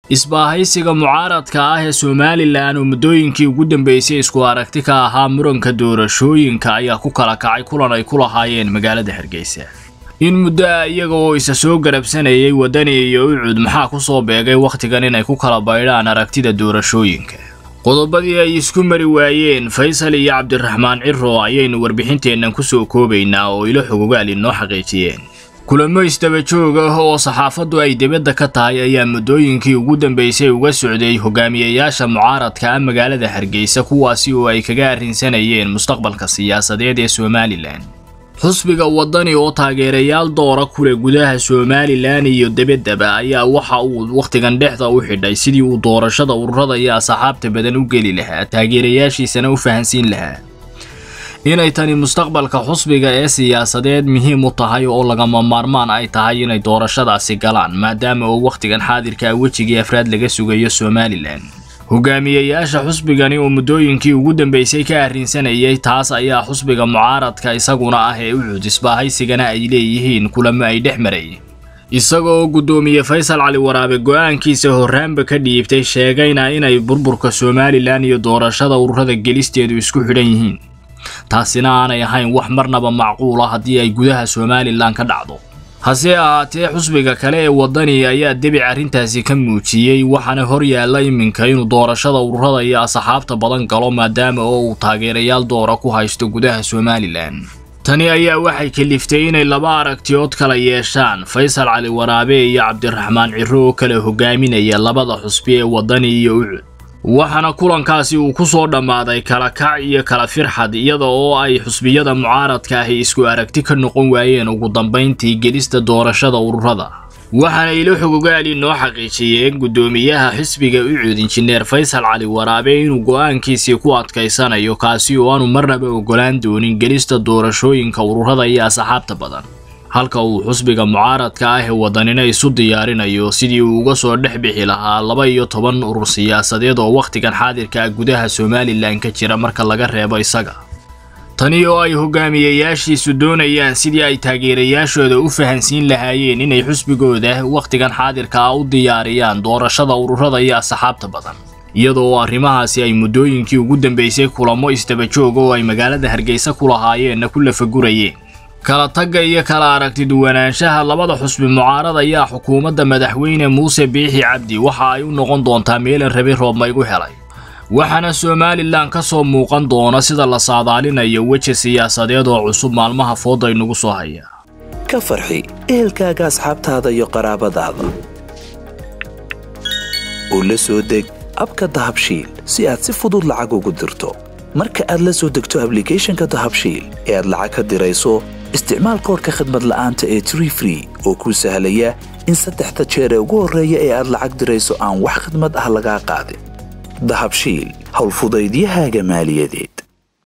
isbaahaysiga mucaaradka ah ee somalilan oo muddooyinkii ugu dambeysay isku aragti ka ahaa muranka doorashooyinka ayaa ku kala kacay kulan ay ku lahaayeen magaalada hargeysa in muddo ah iyaga oo isa soo garabsanayay waddani iyo ucud maxaa ku soo beegay wakhtigan inay ku kala baydhaan aragtida doorashooyinka qodobadii ay isku mari waayeen faysal iyo cabdiraxmaan ciro ayaynu warbixinteennan ku soo koobaynaa oo ilo xogogaal inoo xaqiijiyeen kulamo isdaba joog ah oo saxaafaddu ay dibadda ka tahay ayaa muddooyinkii ugu dambeysay uga socday hogaamiyayaasha mucaaradka ah magaalada hargeysa kuwaasi oo ay kaga arrinsanayeen mustaqbalka siyaasadeed ee somalilan xusbiga waddani oo taageerayaal doora kule gudaha somalilan iyo debaddaba ayaa waxa uu wakhtigan dhexda u xidhay sidii uu doorashada ururada iyo asxaabta badan u geli lahaa taageerayaashiisana u fahansiin lahaa inay tani mustaqbalka xusbiga ee siyaasadeed muhiim u tahay oo lagama maarmaan ay tahay inay doorashadaasi galaan maadaama oo wakhtigan xaadirka wejigii afraad laga sugayo somalilan hogaamiyayaasha xusbigani oo muddooyinkii ugu dambeysay ka arrinsanayay taas ayaa xusbiga mucaaradka isaguna ah ee ucud isbaahaysigana ay leeyihiin kulamo ay dhex marayeen isaga oo guddoomiye faysal cali waraabe go'aankiisa horraanba ka dhiibtay sheegayna inay burburka somalilan iyo doorashada ururada gelisteedu isku xidhan yihiin taasina aanay ahayn wax marnaba macquul ah haddii ay gudaha somalilan ka dhacdo hase ahaatee xusbiga kale ee waddani ayaa debic arrintaasi ka muujiyey waxaana hor yaalla iminka inuu doorashada ururada iyo asxaabta badan galo maadaama oo uu taageerayaal doora ku haysto gudaha somalilan tani ayaa waxay kaliftay inay laba aragtiyood kala yeeshaan faysal cali waraabe iyo cabdiraxmaan ciro oo kala hogaaminaya labada xusbi ee waddani iyo ucud waxaana kulankaasi uu ku soo dhammaaday kala kac iyo kala firxad iyada oo ay xusbiyada mucaaradka ahi isku aragti ka noqon waayeen ugu dambayntii gelista doorashada ururada waxaana ilo xogogaali noo xaqiijiyeen guddoomiyaha xisbiga ucud injineer faysal cali waraabe inuu go'aankiisii ku adkaysanayo kaasi oo aanu marnaba ogolaan doonin gelista doorashooyinka ururada iyo asxaabta badan halka uu xusbiga mucaaradka ah ee waddanina isu diyaarinayo sidii uu uga soo dhex bixi lahaa laba iyo toban urur siyaasadeed oo wakhtigan xaadirka ah gudaha somalilan ka jira marka laga reebo isaga tani oo ay hogaamiyayaashiisu doonayaan sidii ay taageerayaashooda u fahansiin lahaayeen inay xusbigooda wakhtigan xaadirka ah u diyaariyaan doorashada ururada iyo asxaabta badan iyada oo arrimahaasi ay muddooyinkii ugu dambeysay kulamo isdaba joog oo ay magaalada hargeysa ku lahaayeenna ku lafagurayeen kala tagga iyo kala aragti duwanaanshaha labada xusbi mucaarad ayaa xukuumadda madaxweyne muuse biixi cabdi waxa ay u noqon doontaa meelan rabi roobmaygu helay waxaana somalilan ka soo muuqan doona sida la saadaalinayo weji siyaasadeed oo cusub maalmaha fooda inugu soo haya ka farxi ehelkaaga asxaabtaada iyo qaraabadaada oo la soo deg abka dahabshiil si aad si fudud lacag ugu dirto marka aad la soo degto ablicathonka dahabshiil ee aad lacag ka dirayso isticmaal koorka khadmad la'aanta ee tree free oo kuu sahlaya in saddexda jeer ee ugu horreeya ee aad lacag dirayso aan wax khadmad ah lagaa qaadin dahabshiil howlfudaydiyahaaga maaliyadeed